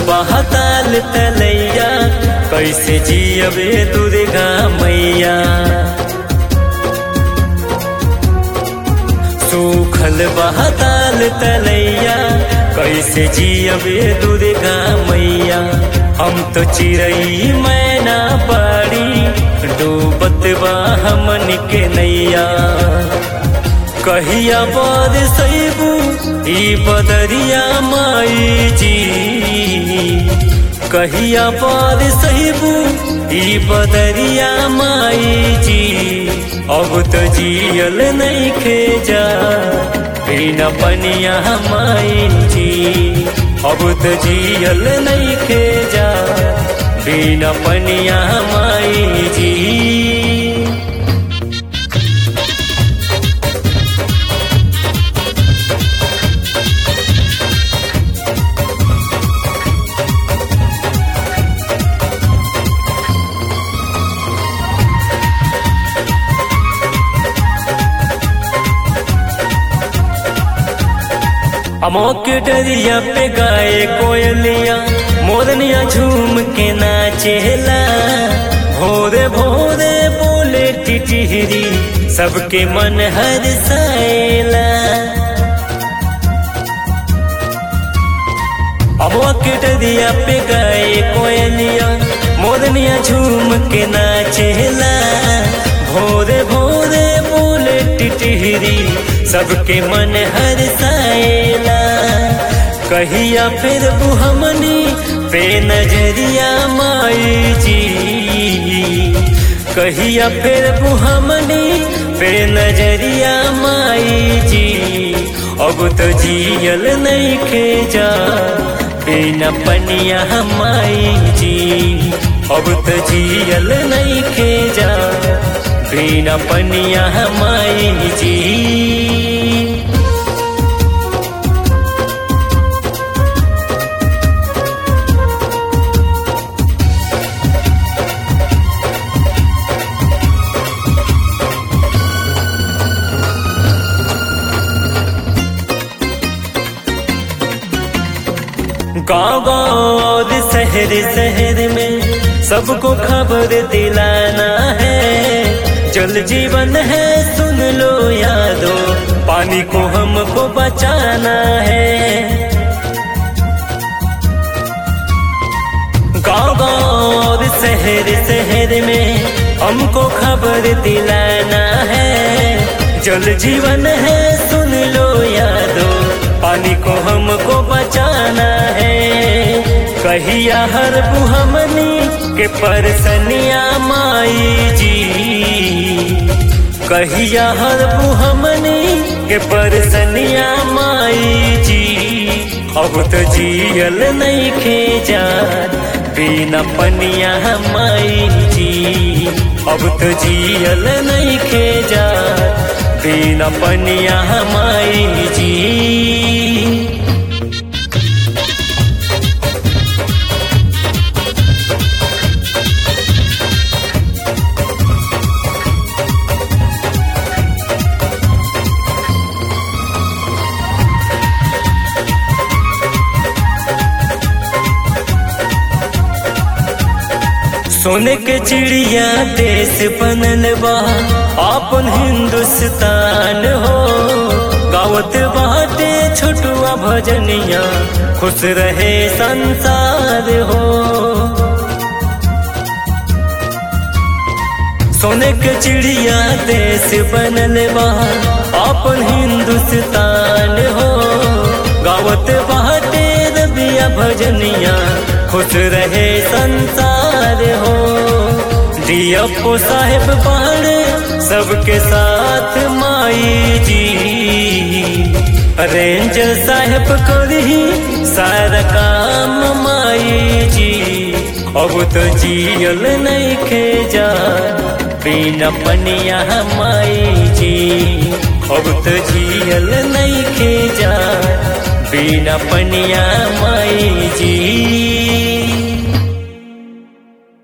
बहताल तलैया कैसे जियबे दुर्गा मैया सूखल बहताल तलैया कैसे जियबे दुर्गा मैया हम तो चिड़ई मैना बाड़ी डूबत बा हमन के नैया कहिया बाद सैबू ई बदरिया माई जी कहिया बाद सैबू ई बदरिया माई जी अब तो जियल नहीं खेजा बिना पनिया माई जी अब तो जियल नहीं खेजा बिना पनिया माई जी अमोक डरिया पे गाए कोयलिया मोरनिया झूम के नाचेला भोरे भोरे बोले टिटिहरी सबके मन हर साएला अमोक डरिया पे गाए कोयलिया मोरनिया झूम के नाचेला भोरे भोरे बोले टिटिहरी सबके मन हर साएला कहिया फिर बुहमनी पे नजरिया माई जी कहिया फिर बुहमनी पे नजरिया माई जी अब तो जियल नहीं खेजा बिना पनिया माई जी अब तो जियल नहीं खेजा बिना पनिया माई जी गाँव गाँव और शहर शहर में सबको खबर दिलाना है जल जीवन है सुन लो यादो पानी को हमको बचाना है गाँव गाँव और शहर शहर में हमको खबर दिलाना है जल जीवन है सुन लो यादो पानी को हमको बचाना है कहिया हर बुहमनी के परसनिया माई जी कहिया हर बुहमनी के परसनिया माई जी अब तो जियल नहीं खेजा बिना पनिया माई जी अब तो जियल नहीं खेजा बिना पनिया माई जी सोने के चिड़िया देश बनल बा अपन हिंदुस्तान हो गावत बाटे छोटुआ भजनिया खुश रहे संसार हो सोने के चिड़िया देश बनल बा अपन हिंदुस्तान हो गावत बाटे रबिया भजनिया खुश रहे संसार हो दियप्पो साहेब पहाड़ सबके साथ माई जी रेंजर साहेब करी सारा काम माई जी अब तो जियल नहीं खेजा बिना पनिया माई जी अब तो जियल नहीं खेजा बिना पनिया माई